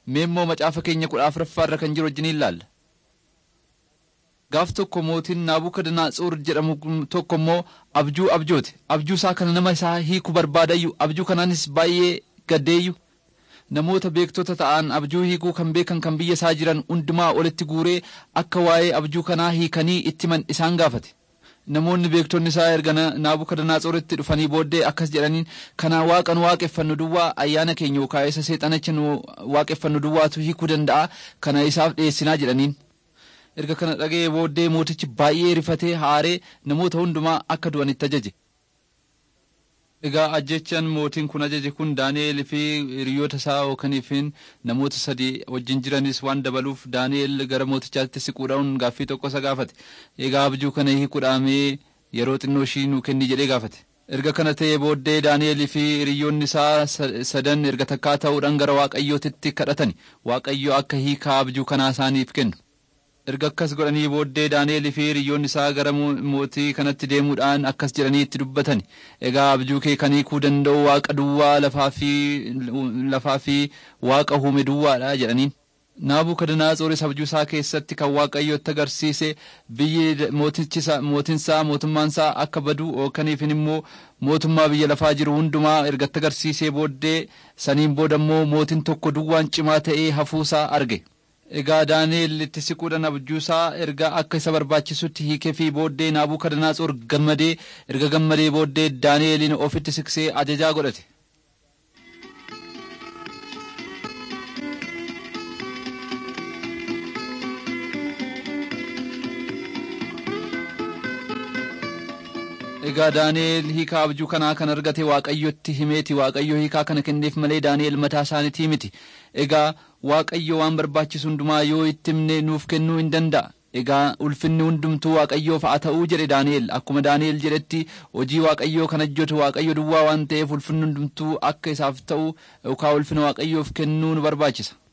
Mee immoo macaafa keenya kudha afuraffaa irra kan jiru wajjin ilaalla. Gaaf tokko mootiin Naabukadnetsoor jedhamu tokko immoo abjuu abjoote. Abjuu isaa kana nama isaa hiiku barbaadayyu. Abjuu kanaanis baay'ee gaddeeyyu. Namoota beektota ta'an abjuu hiikuu kan beekan kan biyya isaa jiran hundumaa olitti guuree akka waa'ee abjuu kanaa hiikanii itti himan isaan gaafate. Namoonni beektonni isaa erga Naabukadnetsooritti dhufanii booddee akkas jedhaniin kana waaqa nu waaqeffannu duwwaa ayyaana keenya yookaan isa seexanacha nu waaqeffannu duwwaatu hiikuu danda'a kana isaaf dhiyeessinaa jedhaniin. Erga kana dhaga'ee booddee mootichi baay'ee rifatee haaree namoota hundumaa akka du'anitti ajaje. Egaa ajjechaan mootiin kun ajaje kun Daani'eel fi hiriyoota isaa yookaan namoota sadii wajjin jiranis waan dabaluuf Daani'eel gara mootichaatti siquudhaan gaaffii tokko isa gaafate. Egaa abjuu kana hiikuudhaamee yeroo xinnoo ishii nuu kenni jedhee gaafate. Erga kana ta'ee booddee Daani'eel fi hiriyoonni isaa sadan erga takkaa ta'uudhaan gara Waaqayyootitti kadhatani. Waaqayyo akka hiikaa abjuu kanaa isaaniif kennu. erga akkas godhanii booddee Daani'eel fi hiriyoonni isaa gara mootii kanatti deemuudhaan akkas jedhanii itti dubbatan egaa abjuu kee kan hiikuu danda'u waaqa duwwaa lafaa fi lafaa fi waaqa uume duwwaadha jedhaniin. Naabukadnaatsooris abjuu isaa keessatti kan waaqayyotti agarsiise biyyi mootinsaa mootummaansaa akka badu ookaniif immoo mootummaa biyya lafaa jiru hundumaa ergatti agarsiisee booddee saniin booda immoo mootiin tokko duwwaan cimaa ta'ee hafuusaa arge. Egaa Daani'eel itti siquudhaan abjuusaa erga akka isa barbaachisutti hiikee fi booddee Naabukadnetsoor gammadee erga gammadee booddee Daani'eeliin ofitti siqsee ajajaa godhate. Egaa Daani'eel hiikaa abjuu kanaa kan argate Waaqayyotti himeeti Waaqayyo hiikaa kana kenneef malee Daani'eel mataa isaaniitii miti. Egaa Waaqayyo waan barbaachisu hundumaa yoo itti himne nuuf kennuu hin danda'a. Egaa ulfinni hundumtuu Waaqayyoof haa ta'uu jedhe Daani'eel akkuma Daani'eel jedhetti hojii Waaqayyoo kan hojjetu Waaqayyo duwwaa waan ta'eef ulfinni hundumtuu akka isaaf ta'u yookaan ulfina Waaqayyoof kennuu nu barbaachisa.